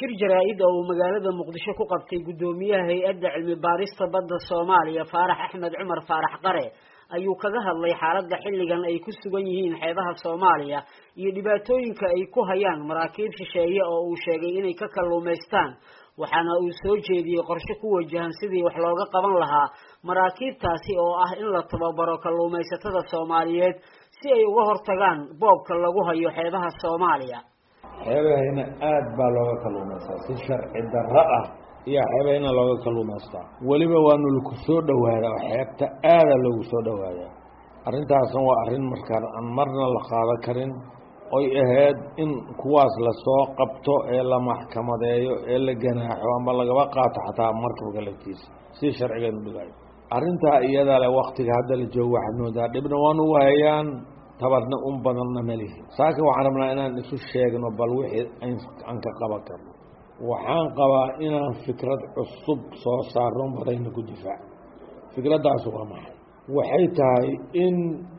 shir jaraa-id oo uu magaalada muqdisho ku qabtay guddoomiyaha hay-adda cilmi baarista badda soomaaliya faarax axmed cumar faarax qare ayuu kaga hadlay xaaladda xilligan ay ku sugan yihiin xeebaha soomaaliya iyo dhibaatooyinka ay ku hayaan maraakiib shisheeye oo uu sheegay inay ka kalluumaystaan waxaana uu soo jeediyey qorshe ku wajahan sidii wax looga qaban lahaa maraakiibtaasi oo ah in la tababaro kalluumaysatada soomaaliyeed si ay uga hortagaan boobka lagu hayo xeebaha soomaaliya xeebahayna aad baa looga kalluumaystaa si sharci darro ah iyo xeebahayna looga kalluumaystaa weliba waanu laku soo dhowaadaa oo xeebta aada loogu soo dhowaadaa arrintaasna waa arrin markaan aan marna la qaado karin oy ahayd in kuwaas lasoo qabto ee la maxkamadeeyo ee la ganaaxo ama lagaba qaato xataa markabka laftiisa si sharcigeenu dhigayo arrintaa iyada le waktiga hadda la joogo waxaad moodaa dhibna waanu wahayaan tabarna un badanna malihi saaka waxaan rabnaa inaan isu sheegno bal wixii aan ka qaban karno waxaan qabaa inaan fikrad cusub soo saarno badayna ku difaac fikraddaas waa maxay waxay tahay in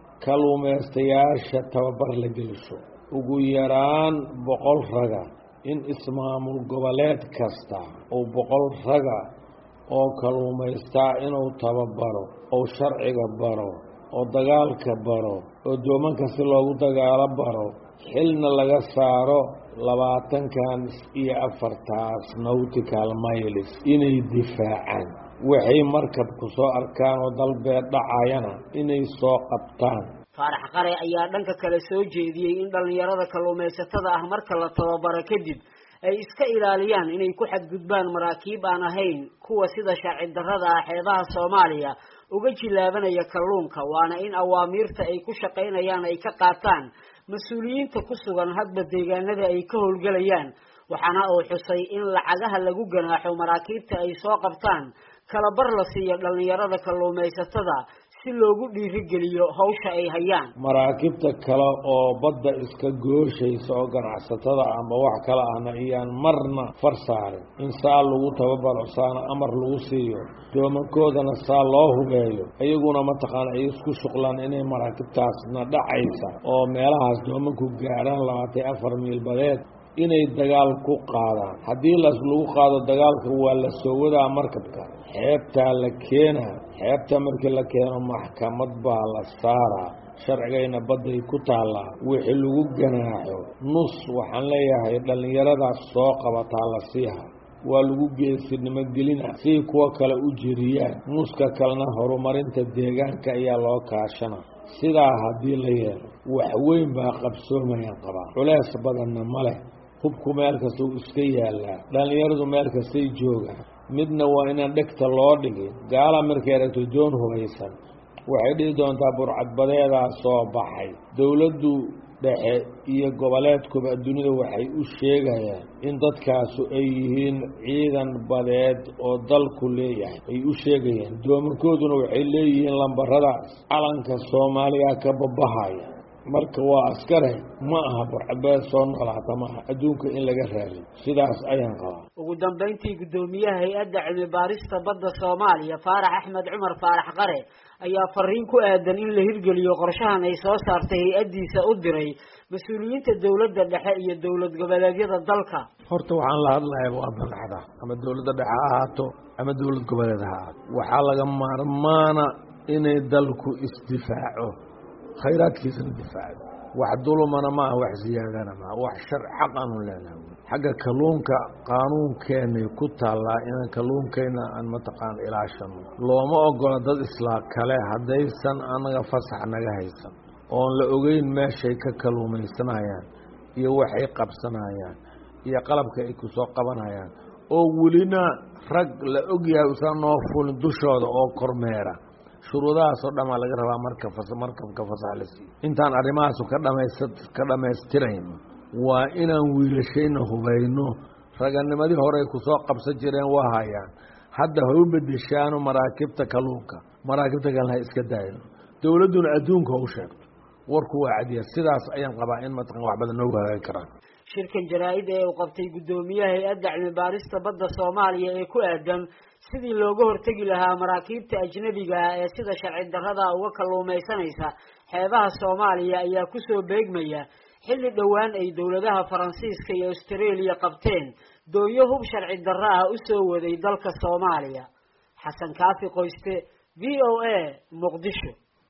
kalluumaystayaasha tababar la gelisho ugu yaraan boqol raga in ismaamul goboleed kasta oo boqol raga oo kalluumaystaa inuu tababaro oo sharciga baro oo dagaalka baro oo doomanka si loogu dagaalo baro xilna laga saaro labaatankan iyo afartaas nautical miles inay difaacaan waxay markabku soo arkaan oo dalbeed dhacayana inay soo qabtaan faarax qare ayaa dhanka kale soo jeediyey in dhallinyarada kalluumaysatada ah marka la tababaro kadib ay iska ilaaliyaan inay ku xadgudbaan maraakiib aan ahayn kuwa sida sharci darrada ah xeebaha soomaaliya uga jilaabanaya kalluunka waana in awaamiirta ay ku shaqaynayaan ay ka qaataan mas-uuliyiinta ku sugan hadba deegaanada ay ka howlgelayaan waxaana uu xusay in lacagaha lagu ganaaxo maraakiibta ay soo qabtaan kalabar la siiyo dhallinyarada kalluumaysatada si loogu dhiirigeliyo hawsha ay hayaan maraakiibta kale oo badda iska gooshaysa oo ganacsatada amba wax kale ahna iyaan marna far saarin in saa lagu tababaro saana amar lagu siiyo doomankoodana saa loo hubeeyo iyaguna mataqaana ay isku shuqlaan inay maraakiibtaasna dhacaysa oo meelahaas doomanku gaadhaan labaatan afar miil badeed inay dagaal ku qaadaan haddii las lagu qaado dagaalka waa la soo wadaa markabka xeebtaa la keenaa xeebta markii la keeno maxkamad baa la saaraa sharcigayna badday ku taallaa wixii lagu ganaaxo nus waxaan leeyahay dhallinyaradaas soo qabataa la siiha waa lagu geesinimo gelina siay kuwa kale u jiriyaan nuska kalena horumarinta deegaanka ayaa loo kaashana sidaa haddii la yeelo wax weyn baa qabsoomayaan qabaa culeys badanna ma leh hubku meel kasta uu iska yaallaa dhallinyaradu meel kastay joogaan midna waa inaan dhegta loo dhigin gaala markay aragto doon hubaysan waxay dhihi doontaa burcadbadeedaa soo baxay dowladdu dhexe iyo goboleedkuba dunida waxay u sheegayaan in dadkaasu ay yihiin ciidan badeed oo dalku leeyahay ay u sheegayaan doomankooduna waxay leeyihiin lambaradaas calanka soomaaliya ka babahaya marka waa askare ma aha burcadbadeed soo noolaata maaha adduunka in laga raadiyo sidaas ayaan qabaa ugu dambayntii guddoomiyaha hay-adda cilmi baarista badda soomaaliya faarax axmed cumar faarax qare ayaa fariin ku aadan in la hirgeliyo qorshahan ay soo saartay hay-addiisa u diray mas-uuliyiinta dowladda dhexe iyo dowlad goboleedyada dalka horta waxaan la hadlaya waa madaxda ama dowladda dhexe ha ahaato ama dowlad goboleed ha ahaato waxaa laga maarmaana inay dalku isdifaaco khayraadkiisana difaacdo wax dulumana maaha wax siyaadana maaha wax shar xaq aanu leenahay xagga kalluunka qaanuunkeenay ku taallaa inaan kalluunkayna aan mataqaan ilaashano looma ogola dad islaa kale haddaysan anaga fasax naga haysan oon la ogeyn meeshay ka kalluumaysanayaan iyo waxay qabsanayaan iyo qalabka ay ku soo qabanayaan oo welina rag la ogyahay usan noo fulin dushooda oo kormeera shuruudahaas oo dhamaa laga rabaa marka markabka fasax la siiyo intaan arrimahaasu ka dhamays ka dhammaystirayno waa inaan wiilashayna hubayno raganimadii horey kusoo qabsan jireen waa hayaan hadda ha u bedeshaano maraakibta kalluunka maraakibta kalena ha iska daayno dowladduna adduunka ha u sheegto warku waa cadiya sidaas ayaan qabaa in mataqan wax badan noogu hagaagi karaan shirkan jaraa-id ee uu qabtay guddoomiyaha hay-adda cilmi baarista badda soomaaliya ee ku aadan sidii looga hortegi lahaa maraakiibta ajnabiga ah ee sida sharci darrada uga kalluumaysanaysa xeebaha soomaaliya ayaa kusoo beegmaya xilli dhowaan ay dowladaha faransiiska iyo australia qabteen doonyo hub sharci darro ah u soo waday dalka soomaaliya xasan kaafi qoyste v o a muqdisho